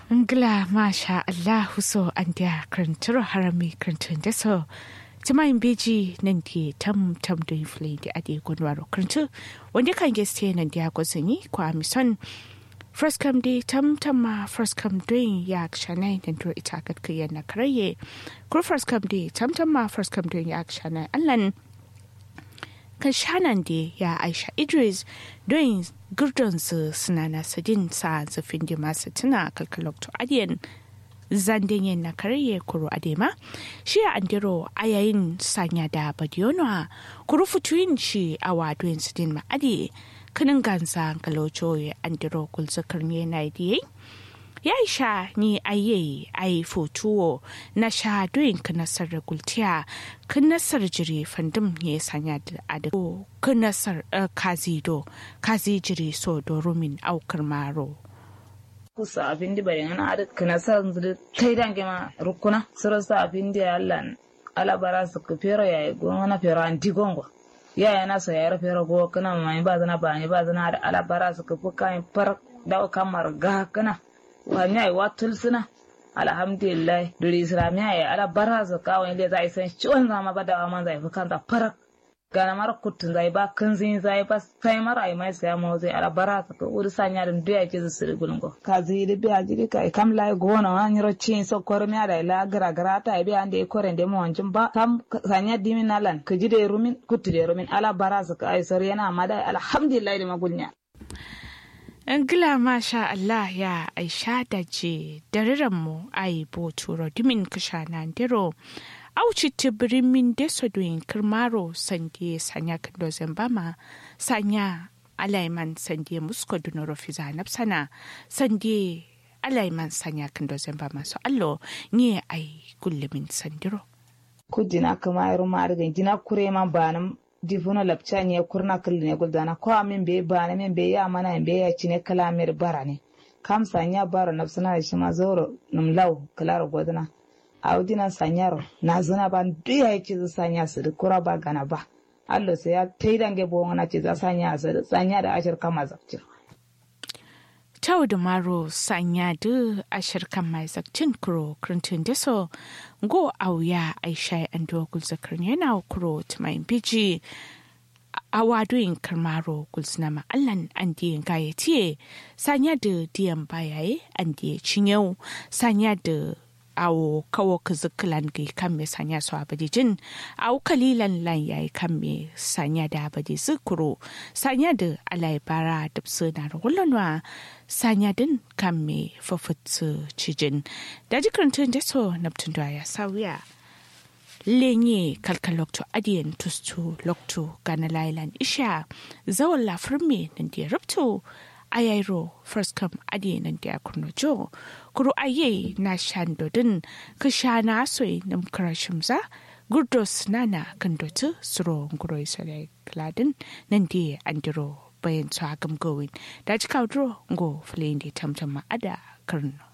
Ngla masha Allah so an dia kranturo harami krantun da so Timayin beji nan di tam tam do inflin di ade gunwaro krantu wanda kan geste nan dia gosani kwa mison First come di tam tam ma first come doing ya kshanai nan to ita kat kiyan na karaye kur first come di tam tam ma first come doing ya kshanai allan kan shanan da ya aisha idris don gurdonsu suna na sadin sa zafin da masu tuna kalkalokto adiyan zandin yin na karye kuro adema shi a andiro a yayin sanya da badiyonwa kuro fituyin shi a wadoyin sidin ma'adi kanin gansa kalocho ya andiro kulzakar ne na idiyai ya sha ni aye ai fotuwo na sha doyin ka nasar da gultiya kan nasar jiri fandum ya sanya da adako kan nasar kazi do kazi jiri so do rumin aukar maro kusa abin da bari ana ada kana sa zuri kai dange ma rukuna sura sa abin da Allah ala bara su ku fero ya go na fero anti gongo ya ya na so ya ra fero go kana mai ba zana ba ni ba zana da ala bara su ku fuka far da kamar ga kana wani ai watul suna alhamdulillah duri islamiya ya ala bara su kawai le zai san ciwon zama ba da man zai fi kanza farak gana mara kutun zai ba kan zin zai ba sai mara ai mai sai mu zai ala bara su ko uri sanya dum duya ke su sirri gulungo ka zai da biya jiri ka kam lai gona wa nyiro cin so kor mi ada ila gara gara ta bi ande ko rende mo wancin ba kam sanya dimin nalan ka jide rumin kutu de rumin ala bara su ka ai sor yana mada alhamdulillah da magulnya Ngila masha Allah ya aisha da je mu ai bo turo dimin kasha na ndero auci tibirin min deso doyin kirmaro sande sanya kando zambama sanya alaiman sande musko dunoro fiza napsana sande alaiman sanya kando zambama so allo ni ai gullumin sandiro kujina kama iru mariga jina kure man banam difuno lapcha nye kurna kulli ne guldana ko amin be bana min be ya mana be ya cine kalamir barane kam sanya baro nafsana shi ma zoro num law kalaro godana audina sanyaro na zuna ban duya yake zu sanya su da kura ba gana ba allo sai ya taidange bo wana ce za sanya su sanya da ashir kama zakcin Tau da maro sanya da ashir kan mai zakcin kuro krintun da so go auya aisha an dogul zakar yana kuro tumayin biji a wadoyin karmaro gulsuna ma'allan an diyan gayatiye sanya da diyan bayaye an diya cinyau sanya da awo kawo kizikilan ga kan me sanya su abadijin awo kalilan lan yayi kan me sanya da abadi zikuro sanya da alaibara da na rawulanwa sanya din kan me fafutsu cijin da jikarantun da so naptun da ya sauya lenye kalkan lokto adiyan tustu lokto gana lailan isha zawon lafirme nan da ya rubto ayairo first come adi nan da kurno jo kuru aye na shandodin ka sha na soy nam karashimza gurdos nana kan dotu suro nguro isale kladin nan da andiro bayan su agam gowin da ci kawo ngo fulin da tamtama ada karno